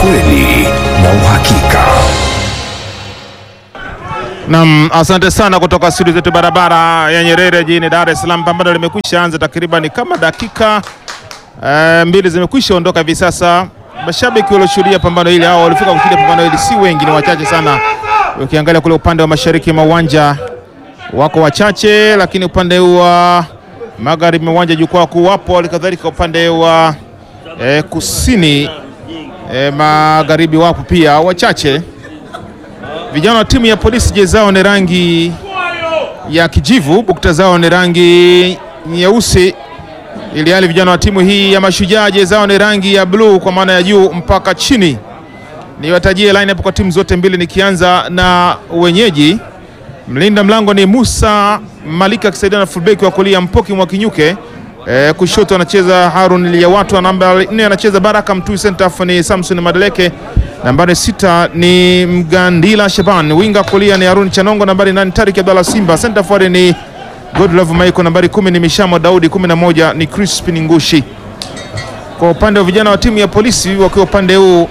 ukweli na uhakika. Naam, asante sana kutoka studio zetu barabara ya Nyerere jijini Dar es Salaam. Pambano limekwisha anza takriban kama dakika eh, mbili zimekwisha ondoka hivi sasa. Mashabiki walioshuhudia pambano hili au walifika kushuhudia pambano hili si wengi, ni wachache sana. Ukiangalia kule upande wa mashariki mwa uwanja wako wachache, lakini upande wa magharibi mwa uwanja jukwaa kuu wapo, halikadhalika upande wa eh, kusini eh, magharibi wapo pia wachache. Vijana wa timu ya polisi jezi zao ni rangi ya kijivu, bukta zao ni rangi nyeusi, ili hali vijana wa timu hii ya mashujaa jezi zao ni rangi ya bluu kwa maana ya juu mpaka chini. Niwatajie line hapo kwa timu zote mbili, nikianza na wenyeji. Mlinda mlango ni Musa Malika akisaidia na fullback wa kulia Mpoki Mwakinyuke. E, kushoto anacheza Harun Liyawatu, namba 4 anacheza Baraka Mtui, center half ni Samson Madeleke, nambari sita ni Mgandila Shaban, winga kulia ni Harun Chanongo, nambari 8 Tarik Abdalla Simba, center forward ni Godlove Michael, nambari kumi ni Mishamo Daudi, 11 ni Crispin Ngushi. Kwa upande wa vijana wa timu ya polisi wakiwa upande huu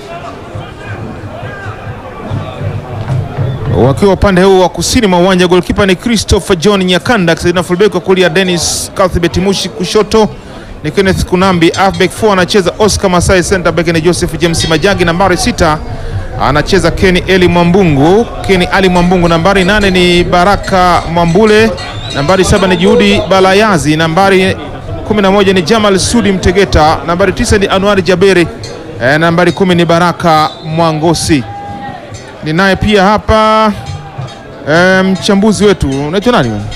wakiwa upande huu wa kusini mwa uwanja, goalkeeper ni Christopher John Nyakanda, akisaidia fullback wa kulia Dennis Cuthbert Mushi, kushoto ni Kenneth Kunambi, halfback 4 anacheza Oscar Masai, center back ni Joseph James Majagi, nambari sita anacheza Kenny Eli Mwambungu, Kenny Ali Mwambungu, nambari nane ni Baraka Mwambule, nambari saba ni Juhudi Balayazi, nambari 11 ni Jamal Sudi Mtegeta, nambari tisa ni Anwari Jaberi, eh, nambari kumi ni Baraka Mwangosi. Ninaye pia hapa eh, mchambuzi wetu unaitwa nani? wewe?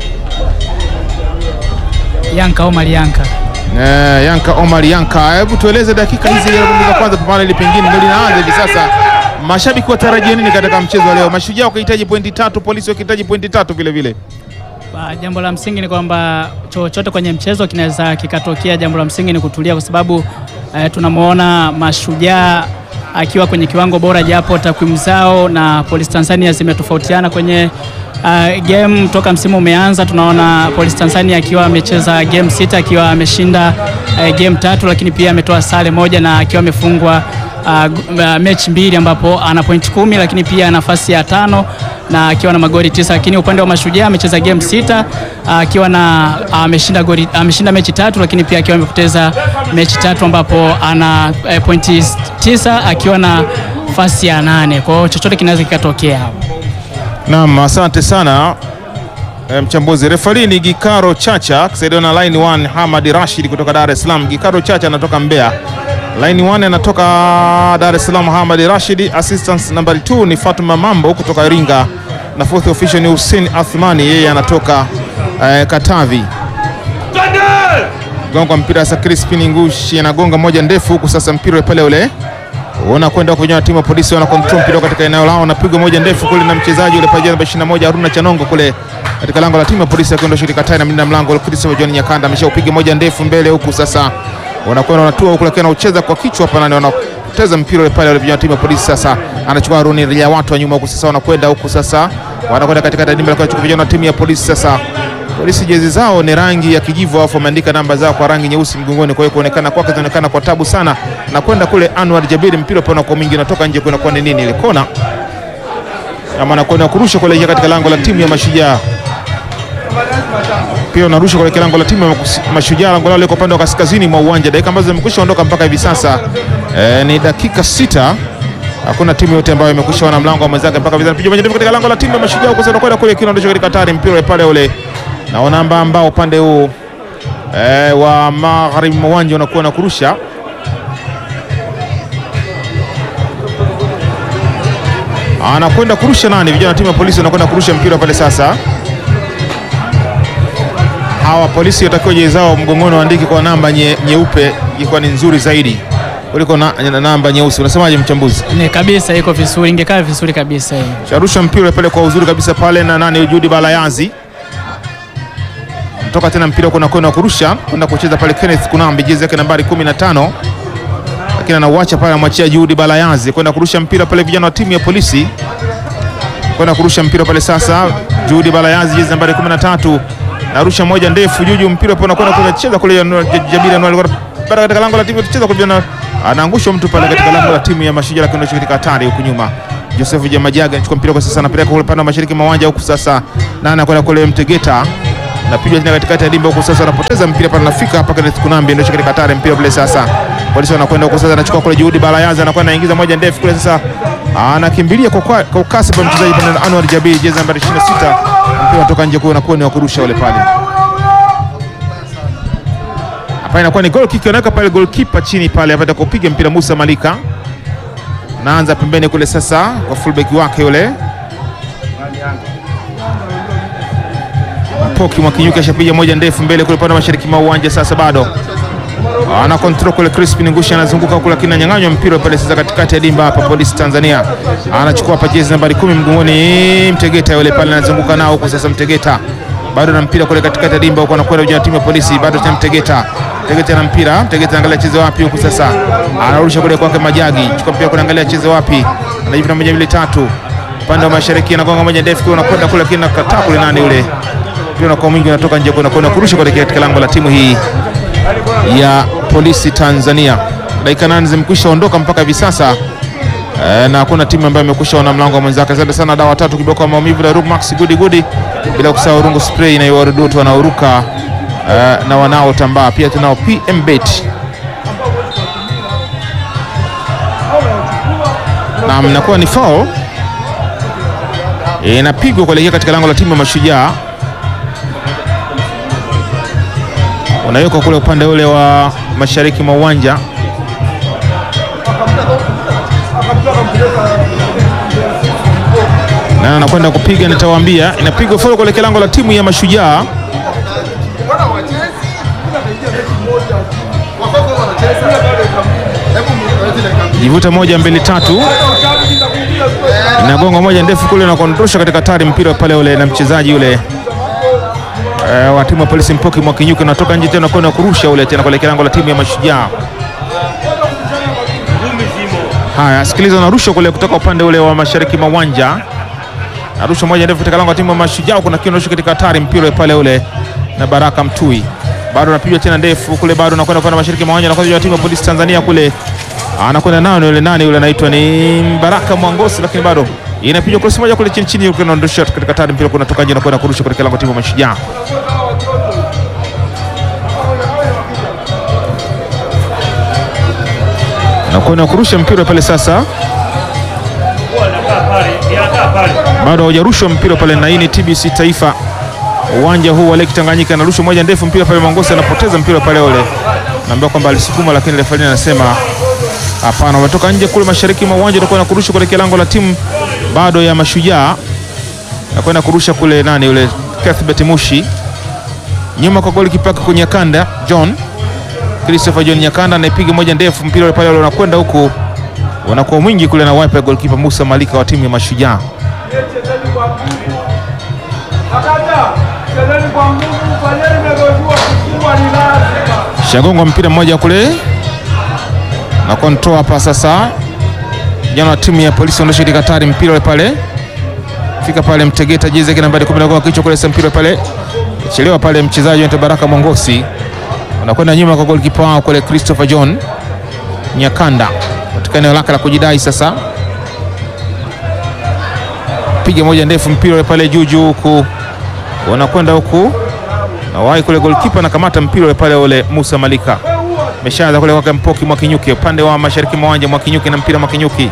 Yanka Omar Yanka. Eh, Yanka Omar Yanka, hebu tueleze dakika hizi za kwanza pambano ili pengine ndio linaanza hivi sasa. Mashabiki watarajia nini katika mchezo wa leo? Mashujaa wakihitaji pointi tatu, polisi wakihitaji pointi tatu vile vile. Ba, Jambo la msingi ni kwamba chochote kwenye mchezo kinaweza kikatokea. Jambo la msingi ni kutulia, kwa sababu eh, tunamwona Mashujaa akiwa kwenye kiwango bora, japo takwimu zao na Police Tanzania zimetofautiana kwenye uh, game toka msimu umeanza. Tunaona Police Tanzania akiwa amecheza game sita akiwa ameshinda uh, game tatu, lakini pia ametoa sare moja na akiwa amefungwa uh, uh, mechi mbili ambapo ana point kumi, lakini pia nafasi ya tano na akiwa na magoli tisa. Lakini upande wa Mashujaa amecheza game sita uh, akiwa na ameshinda goli ameshinda mechi tatu, lakini pia akiwa amepoteza mechi tatu ambapo ana uh, pointi tisa akiwa na nafasi ya nane. Kwa hiyo chochote kinaweza kikatokea hapo. Naam, asante sana eh, mchambuzi. Refari ni Gikaro Chacha akisaidiwa na line 1 Hamad Rashid kutoka Dar es Salaam. Gikaro Chacha anatoka Mbeya. Line 1 anatoka Dar es Salaam Hamad Rashid. Assistant nambari 2 ni Fatuma Mambo kutoka Iringa na fourth official ni Hussein Athmani, yeye anatoka eh, Katavi. Gonga mpira sasa, Crispin Ngushi anagonga moja ndefu huku sasa, mpira pale ule Uona kwenda kwa vijana wa timu ya polisi wana control mpira katika eneo lao, napigwa moja ndefu kule na mchezaji ule pale namba 21 Haruna Chanongo kule katika lango la timu ya polisi akienda shirika tai na mlinda mlango Christopher John Nyakanda ameshaupiga moja ndefu mbele huku sasa wanakwenda wanatua huku, lakini anaucheza kwa kichwa hapa nani wanapoteza mpira ule pale wale vijana wa timu ya polisi sasa, anachukua Haruni ya watu wa nyuma huku sasa, wanakwenda huku sasa, wanakwenda katika dimba la kuchukua vijana wa timu ya polisi sasa Polisi jezi zao ni rangi ya kijivu, alafu wameandika namba zao kwa rangi nyeusi mgongoni. Kwa hiyo kuonekana kwake zinaonekana kwa tabu sana, na kwenda kule Anwar Jabiri, mpira pona kwa mwingi unatoka nje, kuna kwa nini ile kona ama anakwenda kurusha kuelekea katika lango la timu ya Mashujaa. Pia unarusha kuelekea lango la timu ya Mashujaa, lango lao liko upande wa kaskazini mwa uwanja. Dakika ambazo zimekwisha ondoka mpaka hivi sasa e, ni dakika sita. Hakuna timu yote ambayo imekwisha wana mlango wa mwenzake mpaka hivi sasa. Piga moja ndefu katika lango la timu ya Mashujaa, huko sasa kwenda kule kinaondosha katika hatari, mpira pale ule naona amba ambao upande huu e, wa magharibi mwa uwanja unakuwa na kurusha anakwenda kurusha nani? Vijana wa timu ya polisi wanakwenda kurusha mpira pale sasa. Hawa polisi watakiwa jezi zao mgongoni waandike kwa namba nye, nyeupe ilikuwa ni nzuri zaidi kuliko na, na namba nyeusi. Unasemaje mchambuzi? Ni kabisa iko vizuri, ingekaa vizuri kabisa hii. Sharusha mpira pale kwa uzuri kabisa pale na nani, Judi Balayazi toka tena mpira kuna kwenda kurusha kwenda kucheza pale Kenneth Kunambi, jezi yake nambari 15, lakini anauacha pale, anamwachia Juhudi Balayazi kwenda kurusha mpira pale. Vijana wa timu ya polisi kwenda kurusha mpira pale sasa. Juhudi Balayazi, jezi nambari 13, narusha moja ndefu juju, mpira pale unakwenda kucheza kule Jabiri Anuari bara katika lango la timu tucheza kwa vijana anaangushwa mtu pale katika lango la timu ya Mashujaa, lakini anaishi katika hatari huku nyuma. Joseph Jamajaga anachukua mpira kwa sasa, anapeleka kule upande wa mashariki mwa uwanja huku sasa, na anakwenda kule Mtegeta napigwa tena katikati ya dimba huku sasa, anapoteza mpira pale, anafika hapa Kenneth Kunambi ndio katika hatari mpira pale sasa. Polisi wanakwenda huku sasa, anachukua kule Juhudi Balayaza anakwenda anaingiza moja ndefu kule sasa, anakimbilia kwa kwa kwa kasi pa mchezaji pale Anwar Jabir, jezi nambari 26, mpira unatoka nje kwa unakuwa ni wa kurusha ule pale. Hapa inakuwa ni goal kick, anaweka pale goalkeeper chini pale, apata kupiga mpira Musa Malika, naanza pembeni kule sasa kwa fullback wake yule Poki Mwakinyuki ashapiga moja ndefu mbele kule upande wa mashariki mwa uwanja. Sasa bado ana control kule, Crispin Ngushi anazunguka kule, lakini ananyang'anywa mpira pale sasa katikati ya dimba hapa. Polisi Tanzania anachukua hapa jezi nambari kumi mgongoni, Mtegeta yule pale anazunguka nao huko sasa. Mtegeta bado na mpira kule katikati ya dimba huko, anakwenda ujana timu ya polisi, bado tena Mtegeta Mtegeta na mpira, Mtegeta anaangalia cheze wapi huku sasa, anarusha kule kwake Majagi, chukua mpira kule, angalia cheze wapi, anajivuta moja mbili tatu, upande wa mashariki anagonga moja ndefu kule, anakwenda kule, lakini nakataa kule, nani yule mpira kwa mwingi unatoka nje kwenda kwenda kurusha kuelekea katika lango la timu hii ya polisi Tanzania. Dakika nane zimekwisha ondoka mpaka hivi sasa e, na hakuna timu ambayo imekwisha ona mlango wa mwenzake. Asante sana dawa tatu kiboko maumivu na Max Gudi Gudi, bila kusahau rungu spray na warudutu wanaoruka e, na wanaotambaa pia tunao PM Bet na mnakuwa ni foul inapigwa kuelekea katika lango la timu ya Mashujaa unawekwa kule upande ule wa mashariki mwa uwanja na anakwenda kupiga, nitawaambia. Inapigwa foul kuelekea lango la timu ya Mashujaa. Jivuta moja mbili tatu, inagonga moja ndefu kule na kuondosha katika tari mpira pale ule na mchezaji ule Uh, wa timu ya polisi Mpoki Mwakinyuki unatoka nje tena kwenda kurusha ule tena kuelekea lango la timu ya Mashujaa. Haya, sikiliza, unarusha kule kutoka upande ule wa mashariki mwa uwanja, narusha moja ndefu katika lango la timu ya Mashujaa. Kuna kiondosho katika hatari mpira pale ule na Baraka Mtui, bado anapigwa tena ndefu kule, bado anakwenda kwenda mashariki mwa uwanja, na timu ya polisi Tanzania kule anakwenda nao yule nani yule anaitwa ni Baraka Mwangosi, lakini bado inapigwa cross moja kule chini chini, unaondosha katika tari mpira kunatoka nje na kwenda kurusha katika lango timu ya Mashujaa. Na kwenda kurusha mpira pale sasa, bado haujarushwa mpira pale, na hii ni TBC Taifa, uwanja huu wa Lake Tanganyika. Anarusha moja ndefu mpira pale, Mwangosi anapoteza mpira pale, ule naambia kwamba alisukuma, lakini refa anasema Hapana, wametoka nje kule mashariki mwa uwanja, utakuwa na kurusha kuelekea lango la timu bado ya Mashujaa, na kwenda kurusha kule nani yule Cuthbert Mushi, nyuma kwa goli kipaka kwenye kanda John Christopher John Nyakanda anaipiga moja ndefu, mpira ule pale unakwenda huku, unakuwa mwingi kule na wipe goalkeeper Musa Malika wa timu ya Mashujaa. Shagongwa mpira mmoja kule na kontrol hapa sasa, jana wa timu ya polisi ondosha katika hatari, mpira ule pale fika pale Mtegeta jezi yake nambari 10 kwa kichwa kule, mpira pale chelewa pale, mchezaji wa Baraka Mongosi unakwenda nyuma kwa goalkeeper wao kule Christopher John Nyakanda katika eneo lake la kujidai sasa, piga moja ndefu, mpira ule pale juu juu, huku wanakwenda huku na wai kule, goalkeeper anakamata mpira ule pale ule Musa Malika meshaanza kule kwake Mpoki Mwakinyuki upande wa mashariki mwa uwanja. Mwakinyuki na mpira Mwakinyuki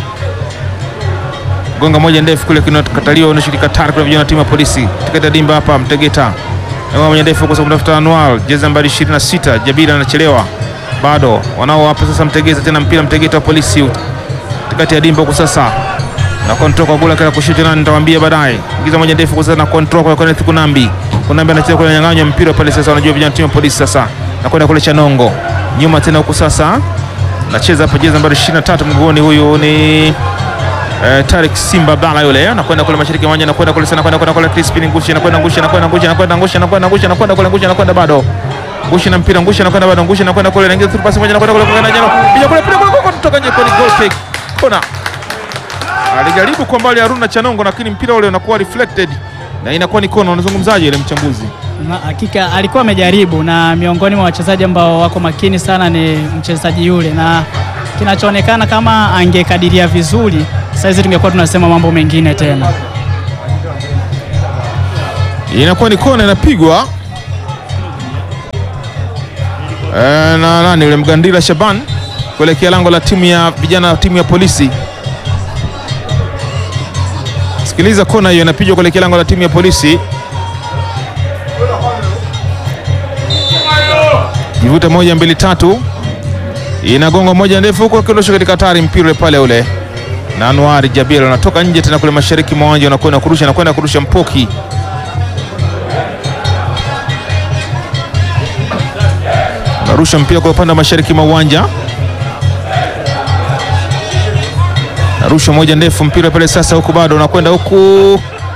gonga moja ndefu kule kinakataliwa, unashirika tari kule vijana timu ya polisi tiketa dimba hapa Mtegeta gonga moja ndefu kwa sababu tafuta Anwar jezi nambari 26 Jabira anachelewa bado wanao hapa sasa. Mtegeta tena mpira Mtegeta wa polisi tikati ya dimba huko sasa na control kwa gula kala kushuti na nitawaambia baadaye. Ingiza moja ndefu kwa sasa na control kwa Kenneth Kunambi. Kunambi anacheza kule nyang'anywa mpira pale sasa, wanajua vijana timu ya polisi sasa na kwenda kule Chanongo nyuma tena huku sasa, nacheza hapa jezi nambari 23 mguuni, huyu ni eh, Tarik Simba Bala yule anakwenda kule mashariki mwanja, anakwenda kule sana, kwenda kwenda kule Crispin Ngushi, anakwenda Ngushi, anakwenda Ngushi, anakwenda Ngushi, anakwenda Ngushi, anakwenda kule Ngushi, anakwenda bado Ngushi na mpira Ngushi, anakwenda bado Ngushi, anakwenda kule, anaingiza through pass moja, anakwenda kule kwa Jano, piga kule pia kule kutoka nje kwa goal kick kona. Alijaribu kwa mbali Haruna Chanongo, lakini mpira ule unakuwa reflected na inakuwa ni kona. Unazungumzaje ile mchambuzi? Na Hakika alikuwa amejaribu, na miongoni mwa wachezaji ambao wako makini sana ni mchezaji yule, na kinachoonekana kama angekadiria vizuri, saizi tungekuwa tunasema mambo mengine tena. inakuwa ni kona inapigwa e, na nani yule Mgandila Shaban kuelekea lango la timu ya vijana wa timu ya polisi. Sikiliza, kona hiyo inapigwa kuelekea lango la timu ya polisi. Jivuta moja mbili tatu, inagonga moja ndefu huko akiondosha katika hatari, mpira ule pale ule na Anwar Jabir anatoka nje tena kule mashariki mwa uwanja, anakwenda kurusha, anakwenda kurusha mpoki narusha mpira kwa upande wa mashariki mwa uwanja, narusha moja ndefu, mpira pale sasa, huku bado unakwenda huku,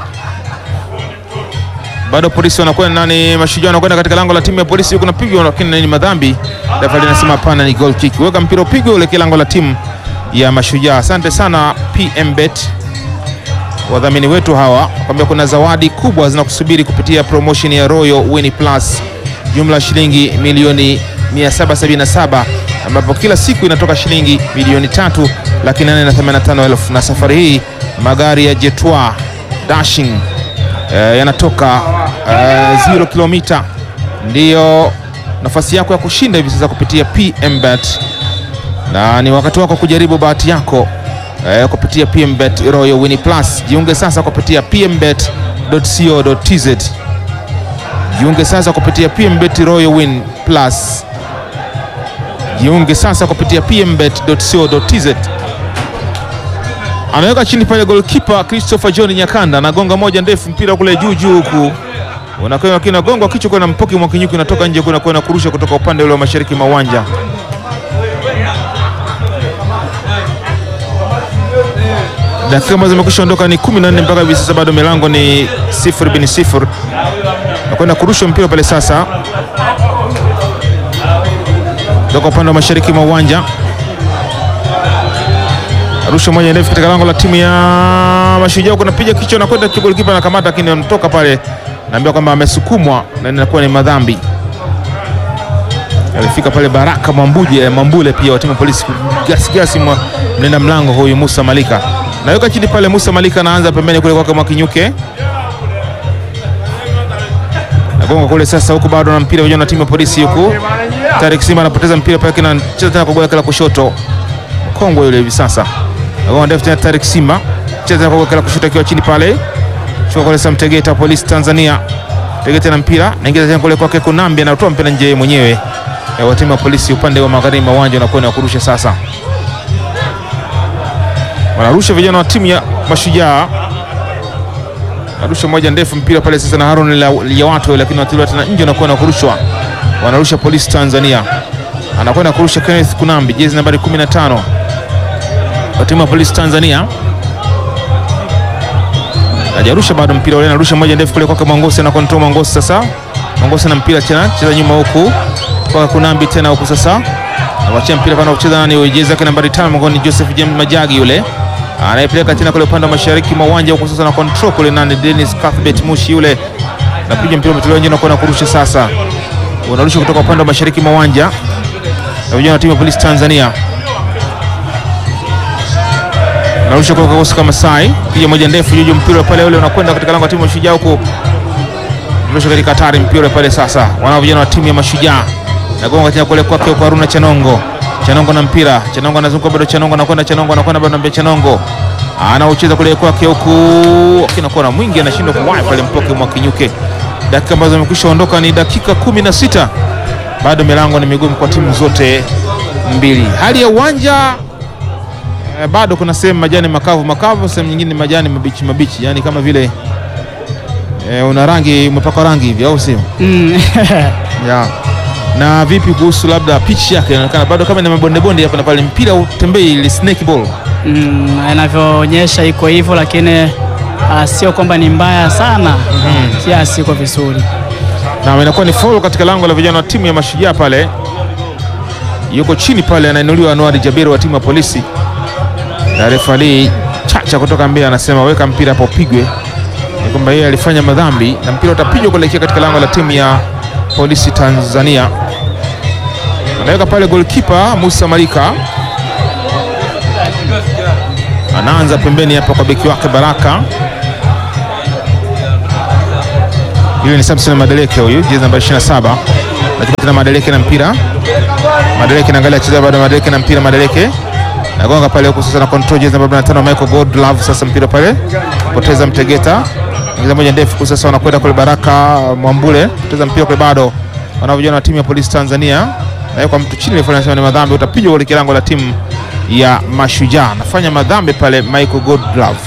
bado polisi wanakwenda nani, mashujaa wanakwenda katika lango la timu ya polisi, huku napigwa, lakini ni madhambi. Refa linasema hapana, ni goal kick. Weka mpira upigwe uelekea lango la timu ya mashujaa. Asante sana PM Bet, wadhamini wetu hawa, kwambia kuna zawadi kubwa zinakusubiri kupitia promotion ya Royal Win Plus, jumla ya shilingi milioni 777 ambapo kila siku inatoka shilingi milioni tatu laki nane na themanini na tano elfu na safari hii magari ya Jetwa Dashing eh, yanatoka eh, zero kilomita. Ndiyo nafasi yako ya kushinda hivi sasa kupitia PM Bet, na ni wakati wako kujaribu bahati yako eh, kupitia PM Bet Royal Win Plus. Jiunge sasa kupitia pmbet.co.tz. Jiunge sasa kupitia PMBet Royal Win Plus. Jiunge sasa kupitia pmbet.co.tz. Anaweka chini pale goalkeeper Christopher John Nyakanda anagonga moja ndefu, mpira kule juu juu huku unakwenda kinagongwa kichwa kuna mpoki mwa kinyuki unatoka nje kuna kwenda kurusha kutoka upande ule wa mashariki mwa uwanja. Dakika ambazo zimekwisha ondoka ni 14 mpaka hivi sasa, bado milango ni sifuri bin sifuri nakwenda kurusha mpira pale sasa, toka upande wa mashariki mwa uwanja, rusha moja ndefu katika lango la timu ya Mashujaa, kuna piga kichwa na kwenda golikipa na kamata, lakini anatoka pale, naambiwa kwamba amesukumwa na inakuwa ni madhambi. Alifika pale Baraka Mwambuje Mwambule pia wa timu ya polisi gasigasi mwa mlinda mlango huyu Musa Malika, naweka chini pale. Musa Malika anaanza pembeni kule kwake Mwakinyuke nagonga kule sasa, huku bado na mpira vijana na timu ya polisi huku. Tarik Simba anapoteza mpira pale, kina cheza tena kwa goli la kushoto, mkongwe yule hivi sasa. Nagonga ndefu tena, Tarik Simba cheza tena kwa goli la kushoto, akiwa chini pale, chukua kule sasa, Mtegeta polisi Tanzania, Mtegeta na mpira naingiza tena kule kwake Kunambi, anatoa mpira nje mwenyewe wa timu ya polisi upande wa magharibi wa uwanja, unakwenda kurusha sasa, wanarusha vijana wa timu ya Mashujaa arusha moja ndefu mpira pale sasa na Harun ya watu lakini watiliwa tena nje, anakwenda kurushwa, wanarusha polisi Tanzania, anakwenda kurusha Kenneth Kunambi, jezi nambari 15 wa timu ya polisi Tanzania, hajarusha bado mpira ule, anarusha moja ndefu kule kwake Mwangosi, na kontrol Mwangosi sasa, Mwangosi na mpira tena, cheza nyuma huku kwa Kunambi tena huku sasa, anawachia mpira pana kucheza nani, jezi yake nambari 5 mgoni Joseph James Majagi yule anayepeleka tena kule upande wa mashariki mwa uwanja huko sasa, na control kule nani, Dennis Cuthbert Mushi yule napiga mpira umetolewa nje na kwenda kurusha sasa, unarusha kutoka upande wa mashariki mwa uwanja na vijana wa timu ya polisi Tanzania, narusha kwa kosi kama sai, piga moja ndefu juu mpira pale ule unakwenda katika lango la timu ya Mashujaa huko, unarusha katika hatari mpira pale sasa, wana vijana wa timu ya Mashujaa nagonga tena kule kwake kwa Haruna Chanongo Chanongo na mpira, Chanongo anazunguka bado, Chanongo anakwenda, Chanongo anakwenda bado, anambia Chanongo anaucheza kule kwake huku, akinakuwa na mwingi anashindwa kuwahi pale mpoke mwa kinyuke. Dakika ambazo zimekwisha ondoka ni dakika kumi na sita bado milango ni migumu kwa timu zote mbili. Hali ya uwanja eh, bado kuna sehemu majani makavu makavu, sehemu nyingine majani mabichi mabichi, yani kama vile eh, una rangi umepakwa rangi hivi, au sio? Mm. yeah. Na vipi kuhusu labda pitch yake, inaonekana bado kama ina mabonde bonde hapa na pale, mpira utembei, ile snake ball. Mm, inavyoonyesha iko hivyo, lakini ah, sio kwamba ni mbaya sana kiasi, iko vizuri. Na inakuwa ni foul katika lango la vijana wa timu ya Mashujaa pale, yuko chini pale, anainuliwa Anwar Jabiru wa timu ya polisi, na refa Ali Chacha kutoka Mbeya anasema weka mpira hapo upigwe, ni kwamba yeye alifanya madhambi na mpira utapigwa kuelekea katika lango la timu ya polisi Tanzania. Anaweka pale golkipa Musa Malika, anaanza pembeni hapa kwa beki wake Baraka. Yule ni Samson Madeleke, huyu jezi namba 27. Nachukua tena Madeleke na mpira. Madeleke naangalia cheza bado Madeleke na mpira Madeleke. Nagonga pale huko sasa na control jezi namba 45 Michael Godlove sasa mpira pale. Poteza Mtegeta. Ingiza moja ndefu kwa sasa wanakwenda kule Baraka Mwambule. Poteza mpira kule bado. Wanavyojua na timu ya Polisi Tanzania. Na kwa mtu chini alifanya sema ni madhambi utapigwa kule kilango la timu ya Mashujaa. Anafanya madhambi pale Michael Godlove.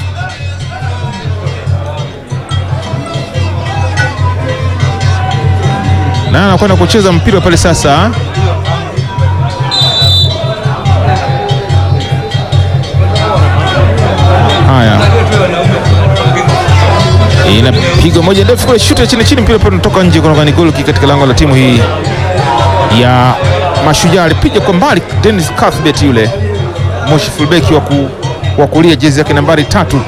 na anakwenda kucheza mpira pale sasa. Haya, inapigwa moja ndefu kule, shuti ya chini chini, mpira pale unatoka nje, kutoka ni goal kick katika lango la timu hii ya Mashujaa. Alipiga kwa mbali Dennis Cuthbert, yule Moshi fullback wa ku, wa kulia, jezi yake nambari tatu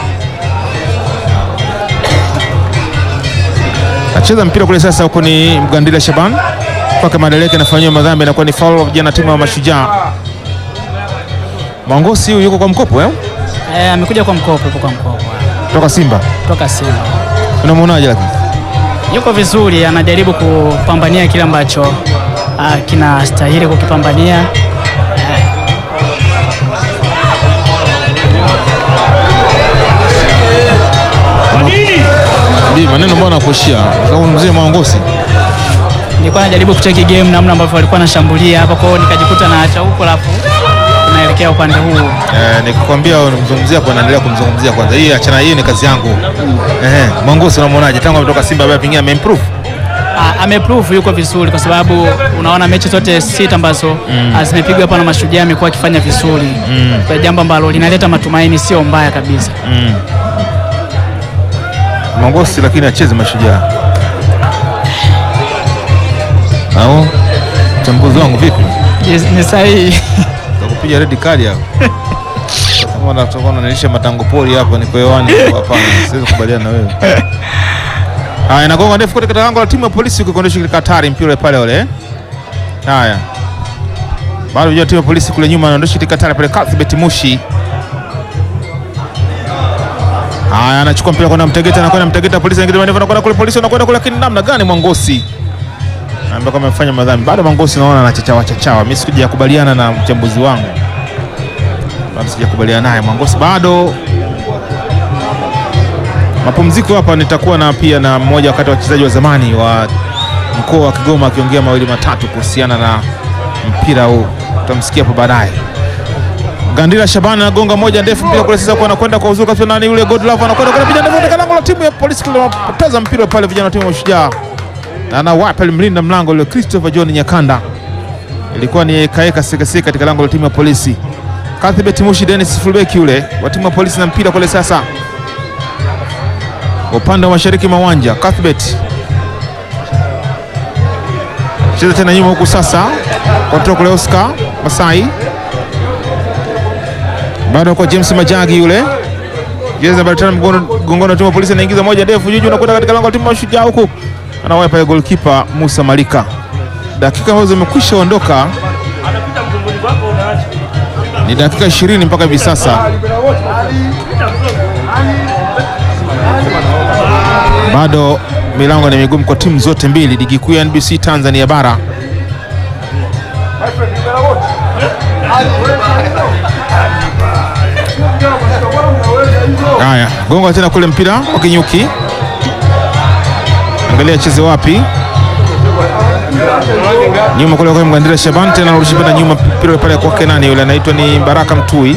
acheza mpira kule sasa, huko ni Mgandila Shaban kwake Madeleke, anafanyiwa madhambi, inakuwa ni foul vijana timu ya Mashujaa. Mwangosi huyu yuko kwa mkopo eh? Eh, amekuja kwa mkopo, yuko kwa mkopo Toka Simba. toka Simba. Unamwonaje lakini? Yuko vizuri, anajaribu kupambania kile ambacho ah, kinastahili kukipambania. Bi maneno mbona nakushia? Sababu mzee Mwangosi. Nilikuwa najaribu kucheki game namna ambavyo walikuwa wanashambulia hapa, kwa hiyo nikajikuta naacha huko, alafu tunaelekea upande huu. Eh, nikikwambia unamzungumzia hapo naendelea kumzungumzia kwanza. Hii achana, hii ni kazi yangu. Eh, Mwangosi unamwonaje? Tangu ametoka Simba bado pengine ameimprove. Ah, ameprove yuko vizuri kwa sababu unaona mechi zote sita ambazo ah, zimepigwa hapa na Mashujaa amekuwa akifanya vizuri kwa jambo ambalo linaleta matumaini, sio mbaya kabisa. Mm. Mwangosi lakini acheze Mashujaa. Au mchambuzi wangu vipi? Yes, Ni sahihi. Takupiga red card hapo. Kama unatoka unanilisha matango pori hapa niko hewani hapana, siwezi kubaliana na wewe. Haya, inagonga ndefu katika lango la timu ya polisi ukikondesha katika hatari mpira pale ule. Haya. Bado unajua timu ya polisi kule nyuma anaondosha katika hatari pale Cuthbert Mushi. Haya, anachukua mpira kwenda Mtegeta na kwenda Mtegeta polisi anaingia ndani kwenda kule polisi anakwenda kule, lakini namna gani Mwangosi? Ambaye kama amefanya madhambi. Bado Mwangosi naona anachachawa chachawa. Mimi sikujakubaliana na mchambuzi wangu. Bado sijakubaliana naye Mwangosi bado mapumziko hapa nitakuwa na pia na mmoja wakati wa wachezaji wa zamani wa mkoa wa Kigoma akiongea mawili matatu kuhusiana na mpira huu, tutamsikia hapo baadaye. Gandila Shabani anagonga moja ndefu mpira kule sasa, kwa anakwenda kwa uzuri kabisa, nani yule Godlove anakwenda kwa piga ndefu katika lango la timu ya polisi, kile wanapoteza mpira pale, vijana wa timu ya Mashujaa na anawapa mlinda mlango yule Christopher John Nyakanda, ilikuwa ni kaeka sekeseke katika lango la timu ya polisi. Cuthbert Mushi Dennis fullback yule wa timu ya polisi na mpira kule sasa upande wa mashariki mwa uwanja Cuthbert cheza tena nyuma huku sasa, kontrol kule Oscar Masai, bado kwa James Majagi yule jezi namba tano mgongoni wa timu ya polisi, anaingiza moja ndefu juju, nakwenda katika lango la timu ya Mashujaa huku anawahi pale goalkeeper Musa Malika. Dakika ambazo zimekwisha ondoka ni dakika 20 mpaka hivi sasa. Bado milango ni migumu kwa timu zote mbili, ligi kuu ya NBC Tanzania bara. Haya, gonga tena kule mpira wa Kinyuki, angalia cheze wapi, nyuma kule kwa Mgandira Shaban, tena anarudisha tena nyuma, mpira pale kwake nani yule anaitwa ni Baraka Mtui,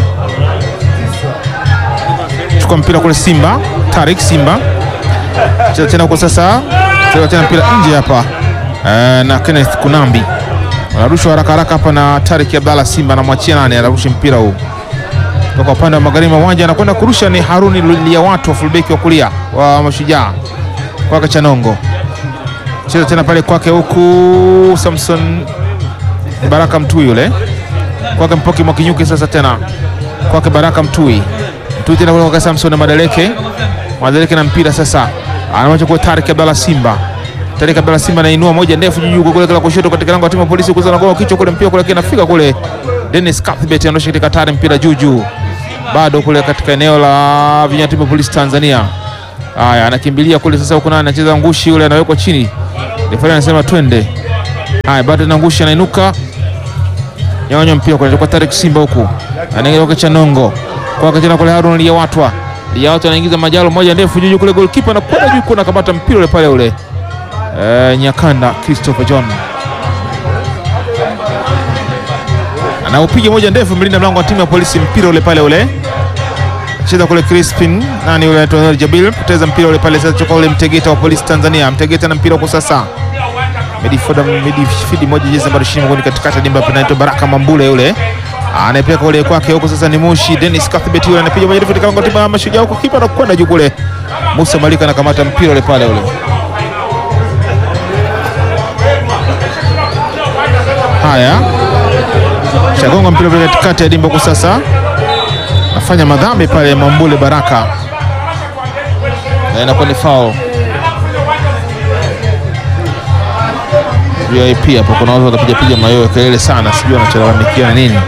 chukua mpira kule Simba, Tarik Simba cheza tena huko sasa, cheza tena mpira nje hapa eh, na Kenneth Kunambi anarushwa haraka haraka hapa na Tarik Abdalla Simba, anamwachia nani, anarusha mpira huu toka upande wa magharibi wa uwanja, anakwenda kurusha ni Haruni Liawatu wa fullback wa kulia wa Mashujaa kwake Chanongo, cheza tena pale kwake huku Samson Baraka Mtui yule kwake Mpoki Mwakinyuki, sasa tena kwake Baraka Mtui Mtui tena kwake Samson Madeleke Mwadhalika na mpira sasa, anamwacha kwa Tarik Abdalla Simba. Tarik Abdalla Simba anainua moja ndefu juu juu kule kule kushoto katika lango la timu ya polisi kuzana kwa kichwa kule mpira kule kinafika kule. Dennis Cuthbert anaosha katika tari mpira juu juu. Bado kule katika eneo la vijana timu ya polisi Tanzania. Haya, anakimbilia kule sasa, huko naye anacheza ngushi yule, anawekwa chini. Refari anasema twende. Haya, bado na ngushi anainuka nyonyo mpira kule kwa Tarik Simba huku anaingia kwa Chanongo kwa tena kule Harun Liyawatwa Liyawatwa anaingiza majalo moja ndefu juu juu kule, goalkeeper anakwenda juu kuna kamata mpira ule pale ule eh, Nyakanda Christopher John anaupiga moja ndefu, mlinda mlango wa timu ya polisi, mpira ule pale ule cheza kule Crispin nani ule anaitwa Jabil poteza mpira ule pale sasa, choka ule Mtegeta wa polisi Tanzania. Mtegeta na mpira kwa sasa midfielder midfield moja jezi nambari 20 mgoni katikati ya dimba anaitwa Baraka Mambule yule anapeka kule kwake huko sasa, ni Mushi Dennis Cuthbert yule anapiga moja ndefu katika timu ya Mashujaa huko, kipa anakwenda juu kule. Musa Malika anakamata mpira ule pale ule. Haya, shagonga mpira ule katikati ya dimba kwa sasa, nafanya madhambi pale Mambule Baraka na inakuwa ni foul. VIP hapo kuna watu wanapiga piga mayowe kelele sana, sijui wanacholalamikia na nini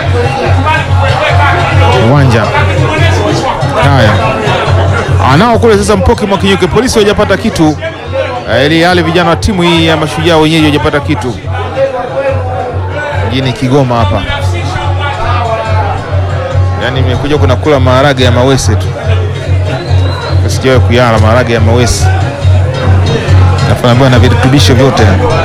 uwanja. Haya, anao kule sasa Mpoki Mwakinyuke, polisi hawajapata kitu eh, ili hali vijana wa timu hii ya Mashujaa wenyeji hawajapata kitu. Mjini Kigoma hapa, yaani imekuja kuna kula maharage ya mawese tu, sijawahi kuyala maharage ya mawese nafaambiwa na virutubisho vyote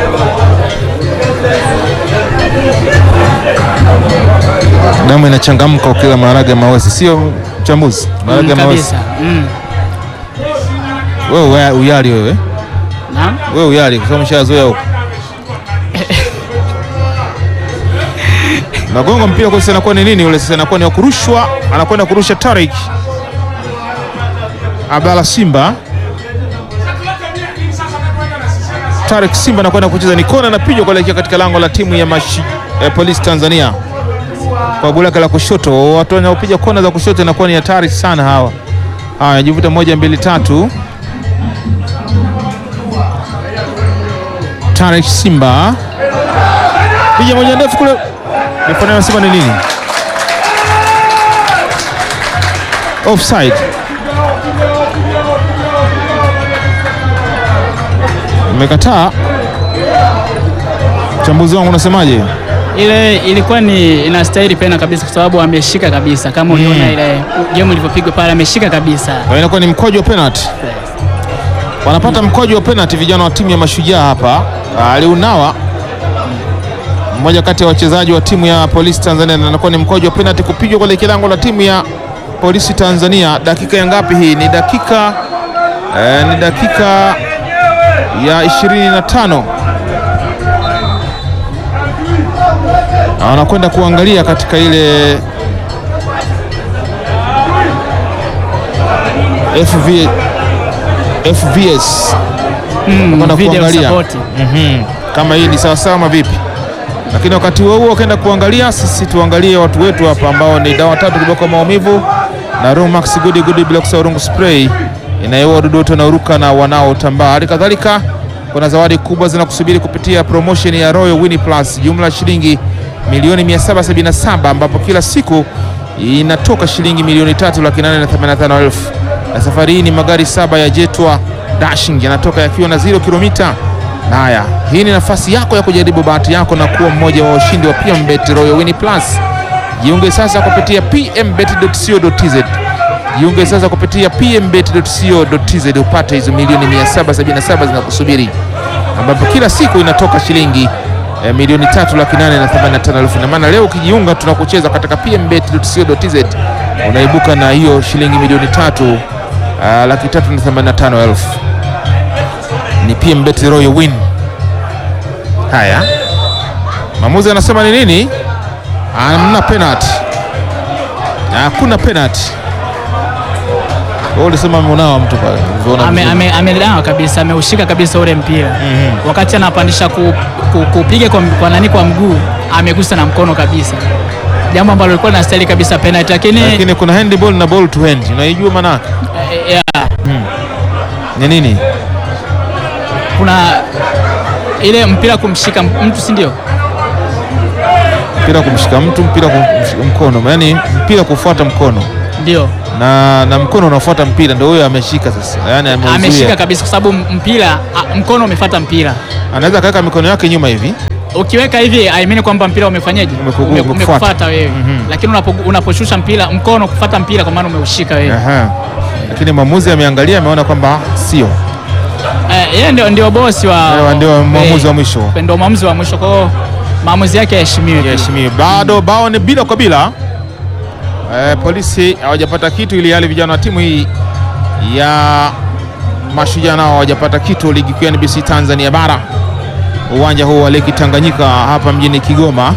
damu inachangamka ukila maharage ya mawese, sio mchambuzi? Maharage ya Mm, mawese kabisa. Mm. wewe uya- uyali wewe Naam. wewe uyali kwa sababu mshazoea huko. Nagonga mpira kwa sasa, inakuwa ni nini ule sasa? Inakuwa ni wa kurushwa, anakwenda kurusha Tarik Abdalla Simba. Tarik Simba anakwenda kucheza ni kona, anapiga kuelekea katika lango la timu ya mashi, eh, Polisi Tanzania kwa goli lake la kushoto. Watu wanaopiga kona za kushoto inakuwa ni hatari sana hawa. Haya, jivuta moja mbili tatu. Tarik Simba piga moja ndefu kule, Refari anasema ni nini? Offside. Mmekataa. Mchambuzi wangu unasemaje? Ile ilikuwa ni inastahili pena kabisa kwa sababu ameshika kabisa kama uliona ile game ilivyopigwa pale ameshika kabisa. Kwa hiyo inakuwa ni mkojo wa penalty. Wanapata mkojo wa penalty vijana wa timu ya Mashujaa hapa. Aliunawa mmoja kati ya wachezaji wa timu ya Polisi Tanzania, na inakuwa ni mkojo wa penalty kupigwa kwenye kilango la timu ya Polisi Tanzania. Dakika ya ngapi hii? Ni dakika eh, ni dakika ya 25 na wanakwenda kuangalia katika ile FV, FVS Mm, Wanakwenda video kuangalia support. Mhm. kama hii ni sawasawa ama vipi, lakini wakati huo huo wakaenda kuangalia, sisi tuangalie watu wetu hapa ambao ni dawa tatu kiboko maumivu na Romax Gudi Gudi bila kusahau rungu spray inayoua wadudu wote wanaoruka na wanaotambaa. Hali kadhalika kuna zawadi kubwa zinakusubiri kupitia promotion ya Royal Win Plus, jumla ya shilingi milioni 777 ambapo kila siku inatoka shilingi milioni tatu laki nane na themanini na tano elfu na safari hii ni magari saba ya Jetwa Dashing yanatoka yakiwa na zero kilomita. Na haya, hii ni nafasi yako ya kujaribu bahati yako na kuwa mmoja wa washindi wa PMBet Royal Win Plus. Jiunge sasa kupitia pmbet.co.tz. Jiunge sasa kupitia pmbet.co.tz upate hizo milioni 777 zinakusubiri, ambapo kila siku inatoka shilingi eh, milioni tatu laki nane na themanini na tano elfu. Na maana leo ukijiunga tunakucheza katika pmbet.co.tz unaibuka na hiyo shilingi milioni tatu ah, laki tatu na themanini na tano elfu. Ni PMBet Royal Win. Haya, maamuzi anasema ni nini? Hamna penalty, hakuna penalty. Wewe ulisema ameunawa mtu pale, ulivyoona Ame- vizuri. ame- Amedawa kabisa, ameushika kabisa ule mpira wakati anapandisha ku- ku- kupiga kwa, kwa nani kwa mguu amegusa na mkono kabisa, jambo ambalo lilikuwa linastahili kabisa penalty, lakini lakini kuna handball na ball to hand, unaijua maana yake? eh, yeah, Ni nini? Kuna ile mpira kumshika mtu, si ndio? Mpira kumshika mtu, mpira kumshika mkono, yaani mpira kufuata mkono Ndio na, na mkono unafuata mpira, ndio huyo ameshika sasa, yaani ameuzuia. ameshika kabisa, kwa sababu mpira a, mkono umefuata mpira. Anaweza kaweka mikono yake nyuma hivi Ukiweka hivi I mean kwamba mpira umefanyaje? Umeku- Ume- umekufuata. Umekufuata wewe, Mhm. lakini unapo, unaposhusha mpira mkono kufuata mpira, kwa maana umeushika wewe. Aha. Lakini mwamuzi ameangalia ameona kwamba sio Eh, yeye ndio ndio bosi wa Ewa, ndio mwamuzi eh, wa mwisho ndio mwamuzi wa mwisho, kwa hiyo maamuzi yake yaheshimiwe. pia. Yaheshimiwe. Bado bao ni bila kwa bila. Eh, polisi hawajapata kitu, ili hali vijana wa timu hii ya Mashujaa nao hawajapata kitu ligi kuu ya NBC Tanzania bara, uwanja huu wa Lake Tanganyika hapa mjini Kigoma.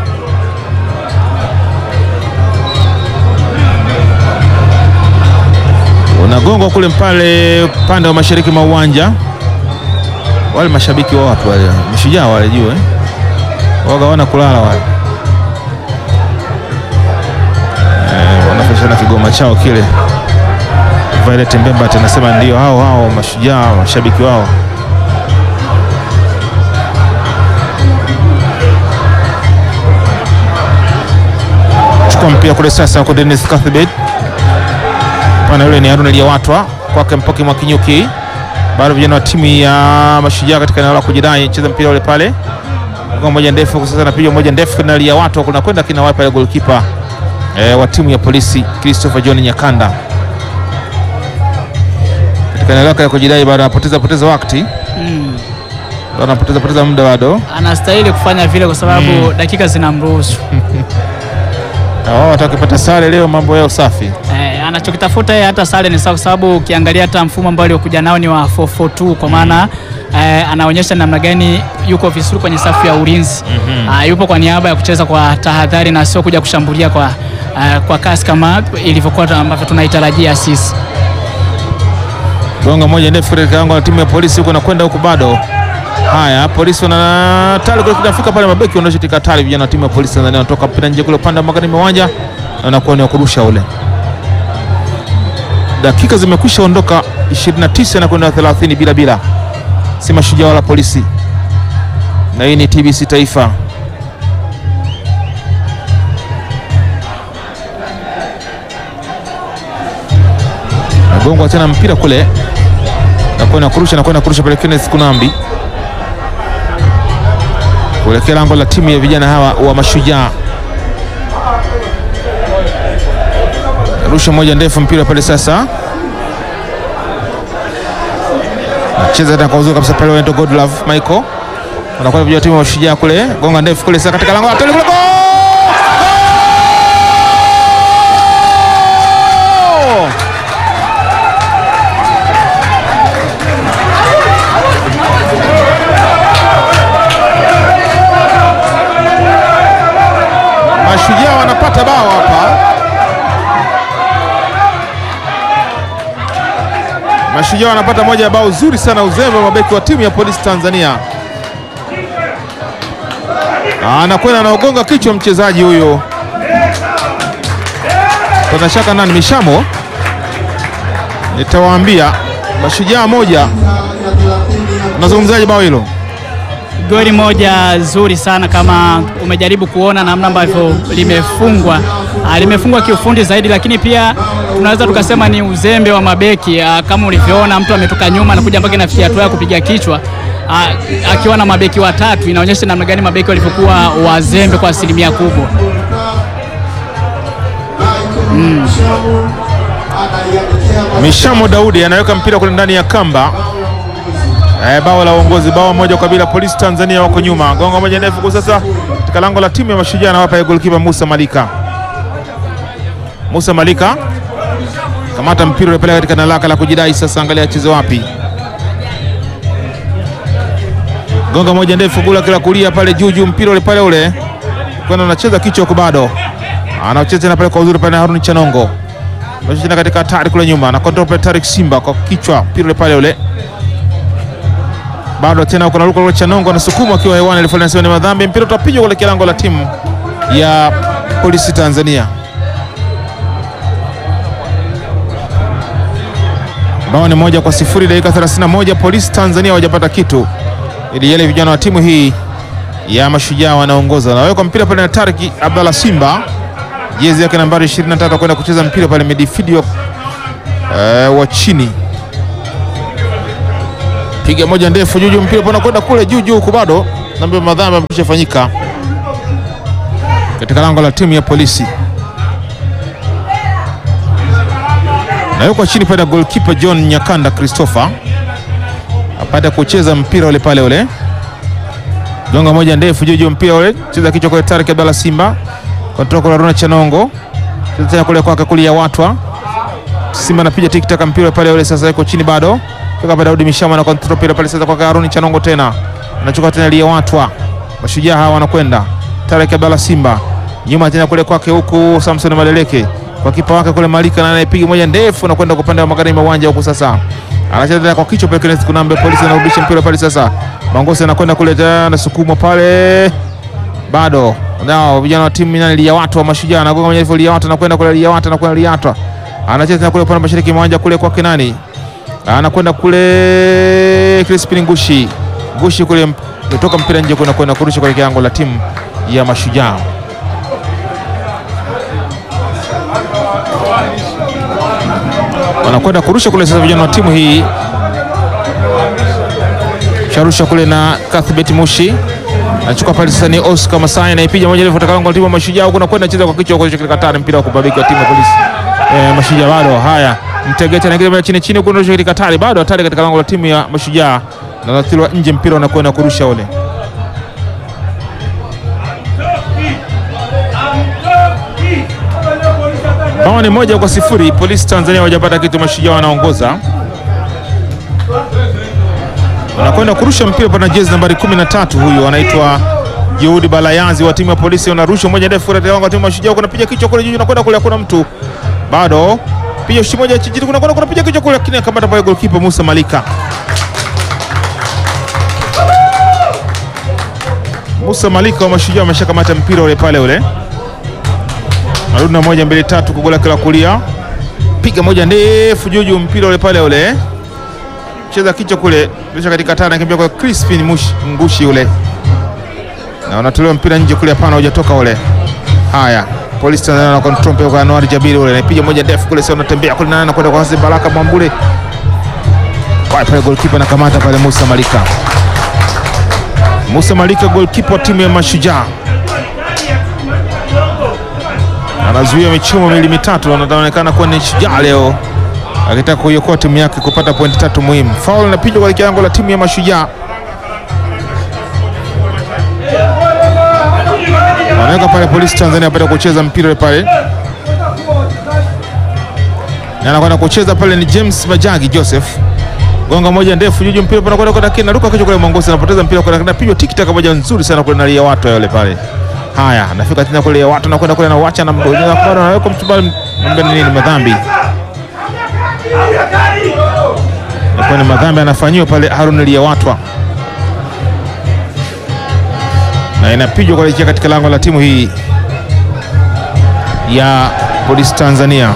Unagongwa kule pale upande wa mashariki mwa uwanja. Wale mashabiki wa watu wale Mashujaa wale juu eh? waga wana kulala wale eh, wanafashana kigoma chao kile. Violet Mbemba anasema ndio hao hao Mashujaa mashabiki wao. Chukua mpira kule sasa kwa Dennis Cuthbert, pana yule ni Harun Aliyawatwa kwake Mpoki Mwakinyuki, bado vijana wa timu ya Mashujaa katika eneo la kujidai, cheza mpira ule pale Gonga moja ndefu sasa, napiga moja ndefu na lia watu kuna kwenda kina wapi pale, goalkeeper eh, wa timu ya polisi Christopher John Nyakanda katika eneo lake la kujidai, bado anapoteza poteza wakati, Mm. bado anapoteza poteza muda bado, Anastahili kufanya vile kwa sababu dakika zinamruhusu. na wao watakipata sare leo, mambo yao safi. Eh, anachokitafuta yeye hata sare ni sawa, kwa sababu ukiangalia hata mfumo ambao aliokuja nao ni wa 442 kwa maana eh, anaonyesha namna gani yuko vizuri kwenye safu ya ulinzi. Ah, yupo kwa niaba ya kucheza kwa tahadhari na sio kuja kushambulia kwa, eh, kwa kasi kama ilivyokuwa ambavyo tunaitarajia sisi. Gonga moja ndefu katika lango la timu ya polisi huko nakwenda huko bado. Haya, polisi wana tali kule kinafika pale, mabeki wanaosha tika tali, vijana wa timu ya polisi Tanzania wanatoka mpira nje kule upande wa magharibi mwa uwanja na unakuwa ni wa kurusha ule. Dakika zimekwisha ondoka 29 na kwenda 30 bila bila, si Mashujaa wala polisi, na hii ni TBC Taifa. Nagongwa tena mpira kule nakwenda kurusha nakwenda kurusha pale Kenneth Kunambi kuelekea lango la timu ya vijana hawa wa Mashujaa. Rusha moja ndefu mpira pale sasa, nacheza tena kwa uzuri kabisa pale, wanaitwa Godlove Michael anakwenda vijana wa timu ya Mashujaa kule, gonga ndefu kule sasa katika lango la tele kule, goal! Goal! Mashujaa wanapata bao hapa. Mashujaa wanapata moja ya bao zuri sana, uzembe wa mabeki wa timu ya Polisi Tanzania. Anakwenda anaogonga kichwa mchezaji huyo, pana shaka nani, Mishamo. Nitawaambia Mashujaa moja. Unazungumzaje bao hilo? Goli moja zuri sana, kama umejaribu kuona namna ambavyo limefungwa. Ah, limefungwa kiufundi zaidi, lakini pia tunaweza tukasema ni uzembe wa mabeki. Ah, kama ulivyoona mtu ametoka nyuma na kuja mpaka inafikia hatua ya kupiga kichwa ah, akiwa na mabeki watatu, inaonyesha namna gani mabeki walivyokuwa wazembe kwa asilimia kubwa. Mishamo Daudi anaweka mpira kule ndani ya kamba. Eh, bao la uongozi, bao moja kwa bila. Polisi Tanzania wako nyuma, gonga moja ndefu kwa sasa katika lango la timu ya Mashujaa, na hapa golikipa Musa Malika. Musa Malika kamata mpira ule pale katika eneo lake la kujidai sasa, angalia acheze wapi. Gonga moja ndefu gula kila kulia pale juu juu, mpira ule pale ule kwenda anacheza kichwa huko, bado anacheza tena pale kwa uzuri pale na Haruni Chanongo tena katika hatari kule nyuma na kontrol pale Tarik Simba kwa kichwa mpira ule pale ule bado tena kuna luka Chanongo anasukuma akiwa hewani, alifanya nasema ni madhambi. Mpira utapigwa kuelekea lango la timu ya Polisi Tanzania. bao ni moja kwa sifuri, dakika 31. Polisi Tanzania hawajapata kitu, ili yale vijana wa timu hii ya Mashujaa wanaongoza. Nawekwa mpira pale na Tariki Abdalla Simba, jezi yake nambari 23, kwenda kucheza mpira pale midfield wa, eh, wa chini piga moja ndefu juu juu, mpira pana kwenda kule juu juu huku, bado nambia madhambi yamekwisha fanyika katika lango la timu ya polisi. Nawekwa chini pale na goalkeeper John Nyakanda Christopher apate kucheza mpira ule pale ule, gonga moja ndefu juu juu, mpira ule cheza kichwa kwa Tarek Abdalla Simba, kutoka kwa Runa Chanongo, cheza tena kule kwake kulia watwa Simba anapiga tikitaka mpira pale ule, sasa yuko chini bado toka pale Daudi Mishama na control pale pale sasa kwa Haruni Chanongo tena anachukua tena lia watwa Mashujaa hawa wanakwenda Tarek Abdalla Simba nyuma tena kule kwake huku Samson Madeleke kwa kipa wake kule Malika na anayepiga moja ndefu na kwenda kwa upande wa magharibi wa uwanja huku sasa anacheza tena kwa kichwa pale Kenneth Kunambe polisi anarudisha mpira pale sasa Mangosi anakwenda kule tena anasukuma pale bado nao vijana wa timu nani lia watu wa Mashujaa anagonga moja ndefu lia watu anakwenda kule lia watu anakwenda lia watu anacheza tena kule upande wa mashariki mwa uwanja kule kwake nani anakwenda kule Crispin Ngushi Ngushi kule kutoka mpira nje kwenda kwenda kurusha kwa kiango la timu ya Mashujaa. Wanakwenda kurusha kule sasa, vijana wa timu hii sharusha kule na Kathbet Mushi anachukua pale sasa, ni Oscar Masai anaipiga moja refu katika timu ya Mashujaa, huko nakwenda cheza kwa kichwa kwa katika hatari, mpira wa kubabika timu ya polisi eh, Mashujaa bado haya Mtegeta anaingia chini chini kuondosha katika hatari, bado hatari katika lango la timu ya Mashujaa na nathirwa nje, mpira unakwenda kurusha ule. Bao ni moja kwa sifuri. Polisi Tanzania hawajapata kitu, Mashujaa wanaongoza, wanakwenda kurusha mpira pana jezi nambari 13, huyu anaitwa Juhudi Balayazi wa timu ya polisi, wanarusha moja ndefu katika lango la timu ya Mashujaa, kunapiga kichwa kule juu, nakwenda kule, hakuna mtu bado piga shi moja chini kuna kuna piga kichwa kule, lakini akamata pale goalkeeper Musa Malika. Musa Malika wa Mashujaa ameshakamata mpira ule pale ule, narudi na moja mbili tatu, kugola kila kulia, piga moja ndefu juu juu, mpira ule pale ule, cheza kichwa kule, kisha katika tana, akimbia kwa Crispin Mushi Ngushi ule, na unatolewa mpira nje kule, hapana, hujatoka ule. Haya, Polisi Tanzania na control mpira kwa Anwar Jabiri ule anapiga moja ndefu kule, sasa unatembea kule nani anakwenda kwa Hassan Baraka Mwambule. Kwa pale goalkeeper anakamata pale Musa Malika. Musa Malika goalkeeper wa timu ya Mashujaa. Anazuia michumo miwili mitatu, anaonekana kuwa ni shujaa leo. Akitaka kuiokoa timu yake kupata pointi tatu muhimu. Foul inapigwa kwa kiango la timu ya Mashujaa. Wanaweka pale Polisi Tanzania apata kucheza mpira pale, na anakwenda kucheza pale ni James Majagi Joseph, gonga moja ndefu juju, mpira pale kwenda kwenda kina ruka kichwa kule, Mongosi anapoteza mpira kwa kina, pigo tiki taka moja nzuri sana kule, nalia watu yale pale. Haya, anafika tena kule watu nakwenda kule na wacha na mdogo na kwa anaweka mtu pale, mbele nini madhambi kwa ni madhambi anafanyiwa pale Harun Liyawatwa na inapigwa kuelekea katika lango la timu hii ya Polisi Tanzania.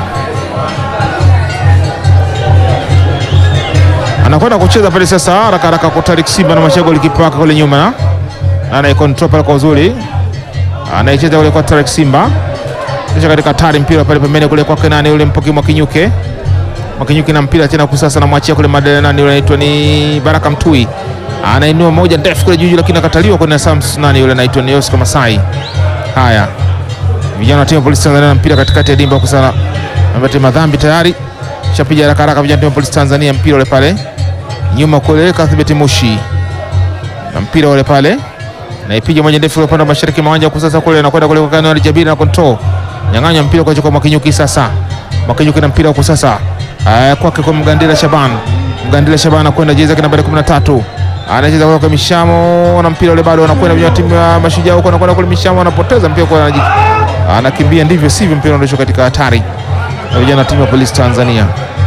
Anakwenda kucheza pale sasa haraka haraka kwa Tarik Simba na Mashago likipa wake kule nyuma, na anaikontrol pale kwa uzuri, anaicheza kule kwa Tarik Simba, kisha katika tari mpira pale pembeni kule kwa Kenani yule Mpoki Mwakinyuke Mwakinyuke na mpira tena kusasa, namwachia kule Madelena, yule anaitwa ni Baraka Mtui anainua moja ndefu kule juu, lakini akataliwa kwenye Sams nani yule anaitwa ni Oscar Masai. Haya, vijana wa timu ya Polisi Tanzania na mpira katikati ya dimba kusana, ambaye madhambi tayari shapiga haraka haraka, vijana wa timu ya Polisi Tanzania, mpira ule pale nyuma kule Kathibet Mushi na mpira ule pale na ipiga moja ndefu upande wa mashariki mawanja kusasa kule, anakwenda kule kwa Kanali Jabiri na control nyang'anya mpira kwa kwa Mwakinyuki sasa, Mwakinyuki na mpira kwa sasa kwake kwa Mgandila Shaban, Mgandila Shaban anakwenda jezi yake nambari 13 anacheza kwa Mishamo na mpira ule bado anakwenda kwenye timu ya Mashujaa huko, anakwenda kule Mishamo anapoteza mpira kwa anakimbia, ndivyo sivyo, mpira unaisha katika hatari na vijana timu ya Polisi Tanzania.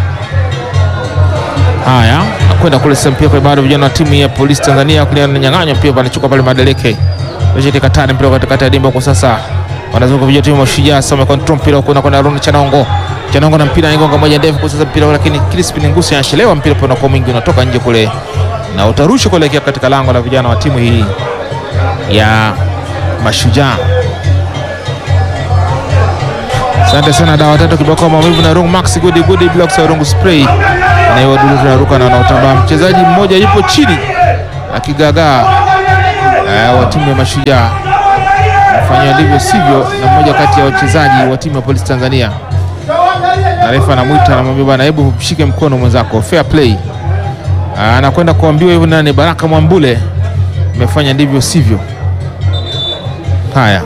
Haya, anakwenda kule sasa, mpira kwa bado vijana wa timu ya Polisi Tanzania kule ananyang'anya mpira, anachukua pale Madeleke kisha katika hatari, mpira katika ya dimba kwa sasa wanazunguka vijana timu ya Mashujaa sasa, control mpira huko na kwenda Aaron Chanongo Chanongo na mpira anagonga moja ndefu kwa sasa mpira, lakini Crispin Ngusi anachelewa, mpira pona kwa mwingi unatoka nje kule na utarushwa kuelekea katika lango la vijana wa timu hii ya Mashujaa. Asante sana dawa tatu kiboko maumivu na Rungu Max Gudi Gudi blocks ya Rungu spray na wadudu tunaruka na wanaotambaa. Mchezaji mmoja yupo chini akigagaa eh, wa timu ya Mashujaa fanya ndivyo sivyo, na mmoja kati ya wachezaji wa timu ya Polisi Tanzania na refa anamwita anamwambia, bwana, hebu mshike mkono mwenzako, fair play. Ah, anakwenda kuambiwa hivyo nani, Baraka Mwambule amefanya ndivyo sivyo. Haya,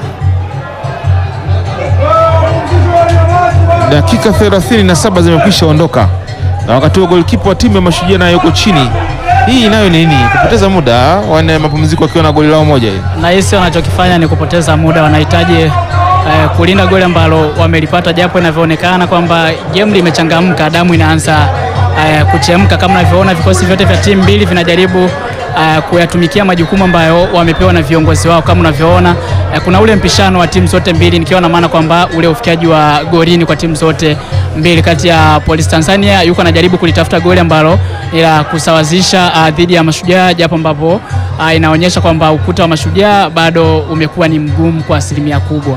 dakika 37 zimekwisha ondoka, na wakati huo golikipa wa timu ya Mashujaa nayo yuko chini. Hii nayo ni nini? Kupoteza muda, wane mapumziko wakiwa na goli lao moja hili. Nahisi wanachokifanya ni kupoteza muda, wanahitaji eh, kulinda goli ambalo wamelipata, japo inavyoonekana kwamba game limechangamka, damu inaanza eh, kuchemka. Kama unavyoona vikosi vyote vya timu mbili vinajaribu eh, kuyatumikia majukumu ambayo wamepewa na viongozi wao. Kama unavyoona eh, kuna ule mpishano wa timu zote mbili, nikiwa na maana kwamba ule ufikiaji wa golini kwa timu zote mbili. Kati ya Polisi Tanzania yuko anajaribu kulitafuta goli ambalo ni la kusawazisha uh, dhidi ya Mashujaa, japo ambapo uh, inaonyesha kwamba ukuta wa Mashujaa bado umekuwa ni mgumu kwa asilimia kubwa.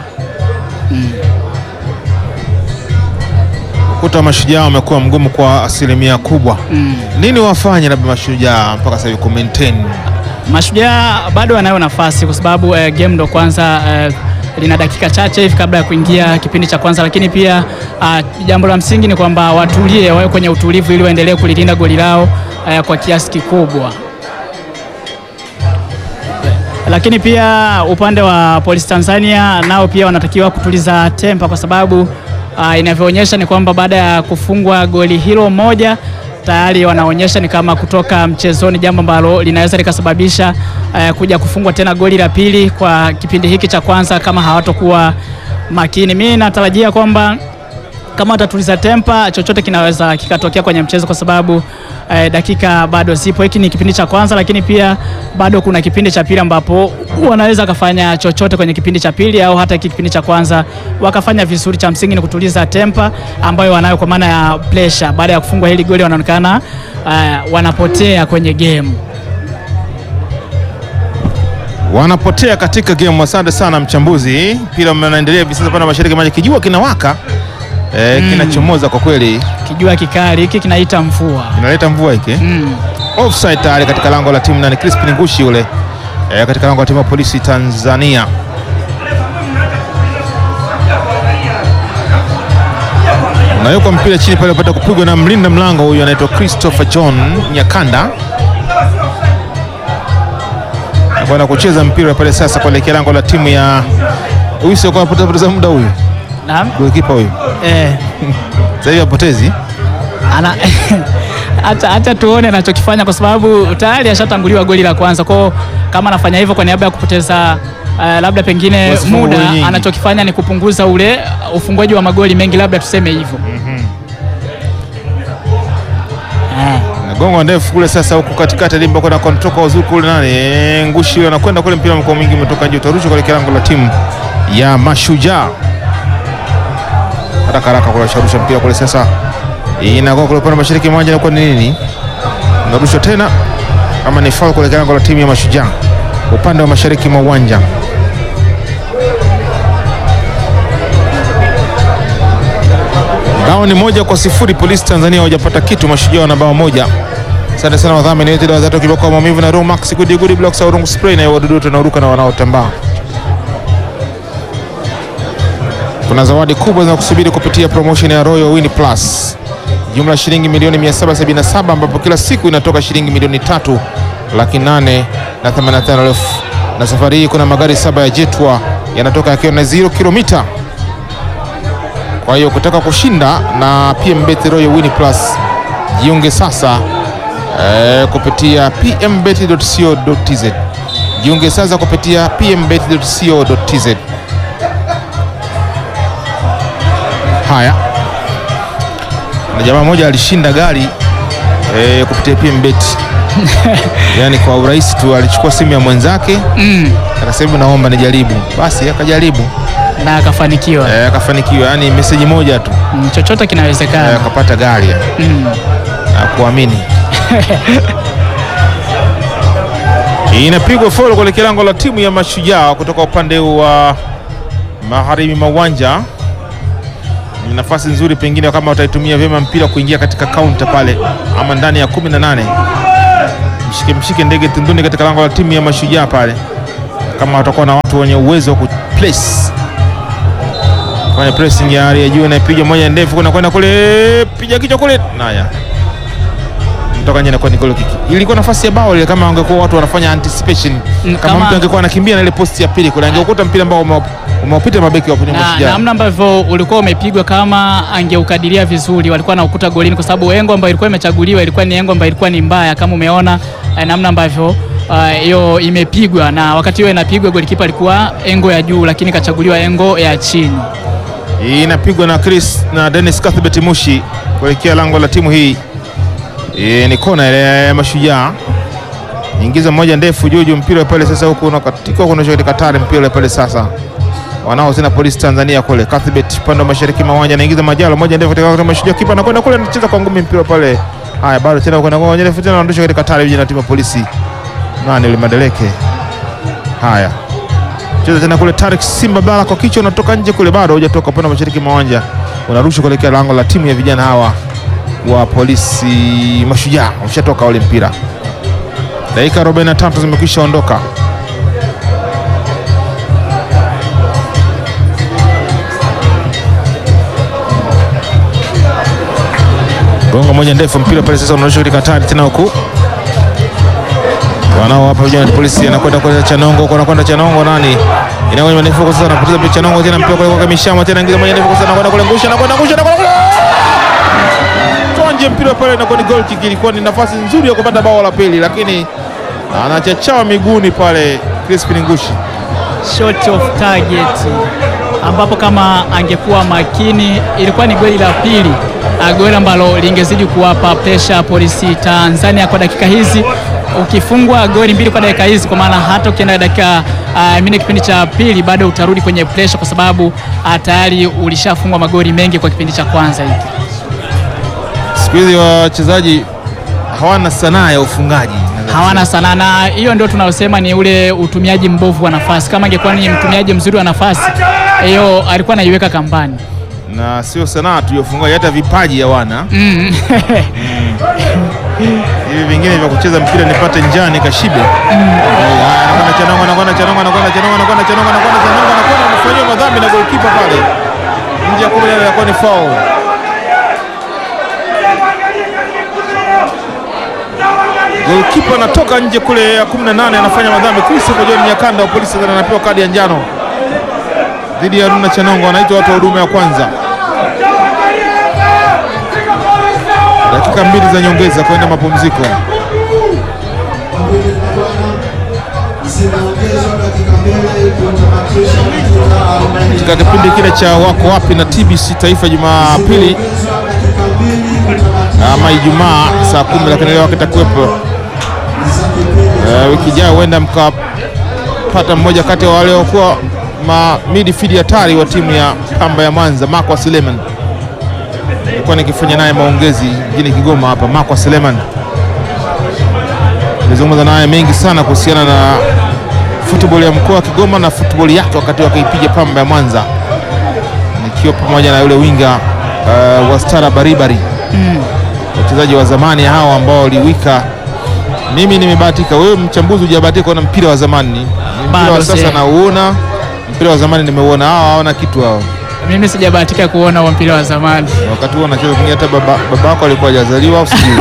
Ukuta wa Mashujaa umekuwa mgumu kwa asilimia kubwa. Mm. Nini wafanye labda Mashujaa mpaka sasa hivi ku maintain? Mashujaa bado wanayo nafasi kwa sababu eh, game ndo kwanza eh, lina dakika chache hivi kabla ya kuingia kipindi cha kwanza, lakini pia ah, jambo la msingi ni kwamba watulie, wawe kwenye utulivu ili waendelee kulilinda goli lao eh, kwa kiasi kikubwa. Lakini pia upande wa Polisi Tanzania nao pia wanatakiwa kutuliza tempa kwa sababu ah, inavyoonyesha ni kwamba baada ya kufungwa goli hilo moja tayari wanaonyesha ni kama kutoka mchezoni, jambo ambalo linaweza likasababisha eh, kuja kufungwa tena goli la pili kwa kipindi hiki cha kwanza kama hawatokuwa makini. Mimi natarajia kwamba kama watatuliza tempa, chochote kinaweza kikatokea kwenye mchezo kwa sababu eh, dakika bado zipo. Hiki ni kipindi cha kwanza, lakini pia bado kuna kipindi cha pili ambapo wanaweza wakafanya chochote kwenye kipindi cha pili au hata hiki kipindi cha kwanza wakafanya vizuri. Cha msingi ni kutuliza tempa ambayo wanayo kwa maana ya pressure. Baada ya kufungwa hili goli, wanaonekana eh, wanapotea kwenye game. Wanapotea katika game. Asante sana mchambuzi. Mpira unaendelea hivi sasa pale mashariki maji, kijua kinawaka eh, kinachomoza kwa kweli, Kijua kikali hiki kinaita mvua. kinaleta mvua hiki Mm. offside tayari katika lango la timu nani, Crispin Ngushi yule eh, katika lango la timu ya Polisi Tanzania. Unawekwa mpira chini pale, upata kupigwa na mlinda mlango huyu anaitwa Christopher John Nyakanda bwana kucheza mpira pale sasa kuelekea lango la timu ya huyu, sio kwa poteza muda huyu Naam. golikipa huyu Eh. sasa hivi apotezi ana hata hata tuone anachokifanya kwa sababu tayari ashatanguliwa goli la kwanza. Kwao kama anafanya hivyo kwa niaba ya kupoteza uh, labda pengine Wasifungwe muda, goli nyingi. anachokifanya ni kupunguza ule uh, ufungwaji wa magoli mengi, labda tuseme hivyo. Eh, Nagongo ndefu kule sasa, huku katikati limba kwenda kontoka wazuri kule nani eh, Ngushi yule anakwenda kule, mpira mkoa mwingi umetoka nje, utarushwa kuelekea lango la timu ya Mashujaa. Haraka haraka kule sharusha mpira kule sasa, inagonga kule upande wa mashariki mwanja, inakuwa ni nini? Unarushwa tena kama ni foul kuelekea lango la timu ya Mashujaa upande wa mashariki mwa uwanja. Bao ni moja kwa sifuri. Polisi Tanzania hawajapata kitu, Mashujaa wana bao moja. Asante sana wadhamini wetu dawa zatu kiboko maumivu na Romax Max Good Good Blocks au Rungu Spray na wadudu wote wanaoruka na wanaotambaa. Kuna zawadi kubwa za kusubiri kupitia promotion ya Royal Win Plus. Jumla shilingi milioni 777 ambapo kila siku inatoka shilingi milioni tatu laki nane na 85 elfu. Na safari hii kuna magari saba ya Jetwa yanatoka yakiwa na 0 kilomita. Kwa hiyo kutaka kushinda na PMBet Royal Win Plus, jiunge sasa eh, kupitia pmbet.co.tz. Jiunge sasa kupitia pmbet.co.tz. Haya, na jamaa mmoja alishinda gari eh, kupitia PMBet yaani kwa urahisi tu, alichukua simu ya mwenzake mm. akasema naomba nijaribu, basi akajaribu na akafanikiwa. eh, akafanikiwa, yani meseji moja tu Mm, chochote eh, kinawezekana. akapata gari ya Mm. na kuamini. Inapigwa foul kuelekea lango la timu ya Mashujaa kutoka upande wa magharibi mwa uwanja. Ni nafasi nzuri, pengine kama wataitumia vyema mpira kuingia katika kaunta pale, ama ndani ya 18 mshike mshike ndege tunduni katika lango la timu ya Mashujaa pale, kama watakuwa na watu wenye uwezo wa kuplace fanya pressing ya hali ya juu, inapiga moja ndefu kuna kwenda kule, piga kichwa kule, naya mtoka nje, inakuwa ni goal kick. Ilikuwa nafasi ya bao ile, kama wangekuwa watu wanafanya anticipation, Mm, kama kama- mtu angekuwa anakimbia na ile posti ya pili kule, angekuta mpira ambao ume- umeupita mabeki wa kwenye na Mashujaa. namna ambavyo ulikuwa umepigwa, kama angeukadiria vizuri, walikuwa na ukuta golini, kwa sababu engo ambayo ilikuwa imechaguliwa ilikuwa ni engo ambayo ilikuwa ni mbaya, kama umeona eh, namna ambavyo ah, hiyo imepigwa, na wakati hiyo inapigwa golikipa alikuwa engo ya juu, lakini kachaguliwa engo ya chini. inapigwa na Chris na Dennis Cuthbert Mushi kuelekea lango la timu hii. E, ni kona ile ya Mashujaa, ingiza moja ndefu juu juu, mpira pale sasa, huku unakatika huku unashoka katika tare, mpira pale sasa wanao tena polisi Tanzania kule. Cuthbert upande wa mashariki mwa uwanja anaingiza majalo moja ndefu katika kwa Mashujaa, kipa anakwenda kule, anacheza kwa ngumi mpira pale. Haya, bado tena kwenda kwa moja ndefu tena, anarudisha katika tare vijana timu ya polisi. Nani yule Madeleke? Haya, cheza tena kule Tarik Simba Bala kwa kichwa unatoka nje kule, bado hujatoka upande wa mashariki mwa uwanja, unarusha kuelekea lango la timu ya vijana hawa wa polisi Mashujaa. Umeshatoka ule mpira, dakika 43 zimekwisha ondoka. Gongo moja ndefu, mpira pale sasa unarusha katika hatari tena huku wanao hapa vijana wa polisi, anakwenda kwa Chanongo, kwa anakwenda Chanongo, nani inakuwa ni ndefu kwa sasa, anapoteza mpira Chanongo, tena mpira kwa kwa Mishama, tena ingiza moja ndefu kwa sasa, anakwenda kule ngusha, anakwenda ngusha, anakwenda kule tonje, mpira pale inakuwa ni goal kick. Ilikuwa ni nafasi nzuri ya kupata bao la pili, lakini anachachawa miguuni pale Crispin Ngushi. short of target, ambapo kama angekuwa makini ilikuwa ni goli la pili, ah, goli ambalo lingezidi kuwapa presha polisi Tanzania kwa dakika hizi. Ukifungwa goli mbili kwa dakika hizi, kwa maana hata ukienda dakika uh, mine kipindi cha pili bado utarudi kwenye presha, kwa sababu ah, tayari ulishafungwa magoli mengi kwa kipindi cha kwanza hiki. Siku hizi wachezaji hawana sanaa ya ufungaji, hawana sana, na hiyo ndio tunayosema ni ule utumiaji mbovu wa nafasi. Kama angekuwa ni mtumiaji mzuri wa nafasi, hiyo alikuwa anaiweka kambani. na sio sanaa tu ya ufungaji, hata vipaji hawana. Mm. hivi vingine vya kucheza mpira nipate njani kashibe. Haya, anakwenda Chanongo, anakwenda Chanongo, anakwenda Chanongo, anakwenda Chanongo, anakwenda Chanongo, anakwenda kufanyiwa madhambi na golikipa pale nje ya kumi na nane, inakuwa ni foul. Golikipa anatoka nje kule ya 18 anafanya madhambi. Christopher John Nyakanda wa polisi Tanzania anapewa kadi ya njano dhidi ya Haruna Chanongo, anaitwa watu wa huduma ya kwanza. Dakika mbili za nyongeza kwenda mapumziko. Katika kipindi kile cha wako wapi na TBC Taifa Jumapili ama Ijumaa saa kumi, lakini leo kitakuwepo Eh, wiki ijayo huenda mkapata mmoja kati ya wale waliokuwa ma midfield hatari wa timu ya Pamba ya Mwanza, Makwa Suleiman. Nilikuwa nikifanya naye maongezi mjini Kigoma hapa. Makwa Suleiman nilizungumza naye mengi sana kuhusiana na football ya mkoa wa Kigoma na football yake wakati wakiipiga Pamba ya Mwanza, nikiwa pamoja na yule winga uh, wa Stara Baribari wachezaji wa zamani hao ambao waliwika. Mimi nimebahatika, wewe mchambuzi hujabahatika kuona mpira wa zamani. Ni Mpira Bado wa sasa sija. nauona, mpira wa zamani nimeuona. Hao hawana kitu hao. Mimi sijabahatika kuona huo mpira wa zamani. Wakati huo anacheza pengine hata baba babako alikuwa hajazaliwa au sijui.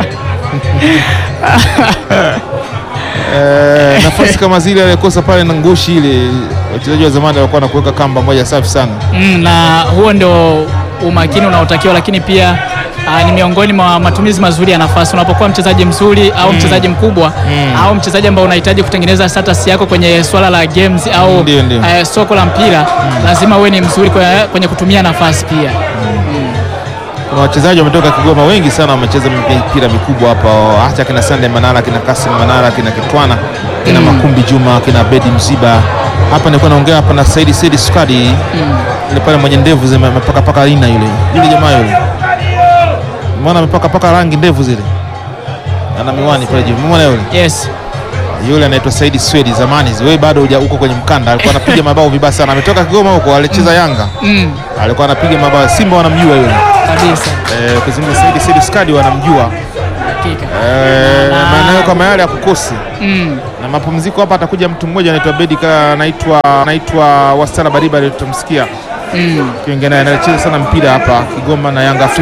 Eh, nafasi kama zile alikosa pale na ngushi ile, wachezaji wa zamani walikuwa na kuweka kamba moja safi sana. Mm, na huo ndio umakini unaotakiwa, lakini pia ah, ni miongoni mwa matumizi mazuri ya nafasi. Unapokuwa mchezaji mzuri au mchezaji mkubwa au mchezaji ambao unahitaji kutengeneza status yako kwenye swala la games au Ndio, ndio. eh, soko la mpira, lazima uwe ni mzuri kwenye, kwenye kutumia nafasi pia. Kuna wachezaji wametoka Kigoma wengi sana wamecheza mipira mikubwa hapa, hata kina Sande Manara, kina Kasim Manara, kina Kitwana, kina Makumbi Juma, kina Bedi Mziba, hapa nilikuwa naongea hapa na Saidi Saidi Sukadi ile pale mwenye ndevu zime amepaka paka lina yule yule jamaa yule, umeona amepaka paka rangi ndevu zile, ana miwani pale juu, umeona yule Yes. yule anaitwa Saidi Swedi. Zamani wewe bado huja huko kwenye mkanda, alikuwa anapiga mabao vibaya sana, ametoka Kigoma huko, alicheza Yanga, Mm. alikuwa anapiga mabao. Simba wanamjua yule Kabisa. eh, kuzungumza Saidi Saidi Sukadi wanamjua Hakika. eh, Na- maeneo kama yale ya kukosi Mm. na mapumziko hapa atakuja mtu mmoja anaitwa Bedi ka anaitwa anaitwa Wastara Bariba tutamsikia Mm. kiongea naye anacheza sana mpira hapa Kigoma na Yanga Afrika